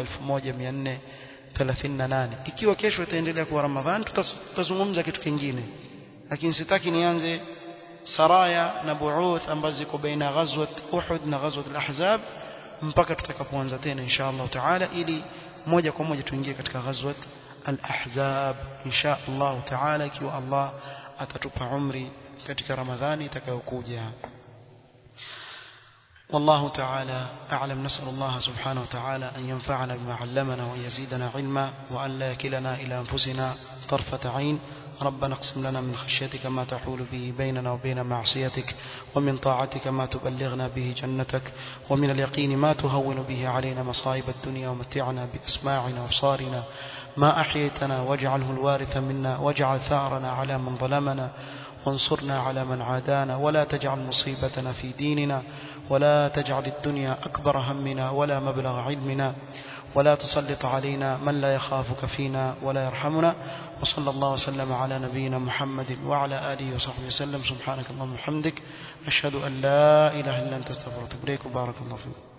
1438 ikiwa kesho itaendelea kuwa Ramadhani tutazungumza kitu kingine lakini sitaki nianze saraya na buuth ambazo ziko baina ghazwat Uhud na ghazwat al-Ahzab mpaka tutakapoanza tena insha Allah taala ili moja kwa moja tuingie katika ghazwat al-Ahzab insha Allah taala ikiwa Allah atatupa umri katika Ramadhani itakayokuja والله تعالى أعلم نسأل الله سبحانه وتعالى أن ينفعنا بما علمنا وأن يزيدنا علما وأن لا يكلنا إلى أنفسنا طرفة عين ربنا اقسم لنا من خشيتك ما تحول به بيننا وبين معصيتك ومن طاعتك ما تبلغنا به جنتك ومن اليقين ما تهون به علينا مصائب الدنيا ومتعنا بأسماعنا وابصارنا ما أحييتنا واجعله الوارث منا واجعل ثارنا على من ظلمنا وانصرنا على من عادانا ولا تجعل مصيبتنا في ديننا ولا تجعل الدنيا أكبر همنا ولا مبلغ علمنا ولا تسلط علينا من لا يخافك فينا ولا يرحمنا وصلى الله وسلم على نبينا محمد وعلى آله وصحبه وسلم سبحانك اللهم وبحمدك أشهد أن لا إله إلا أنت استغفرك وبارك الله فيك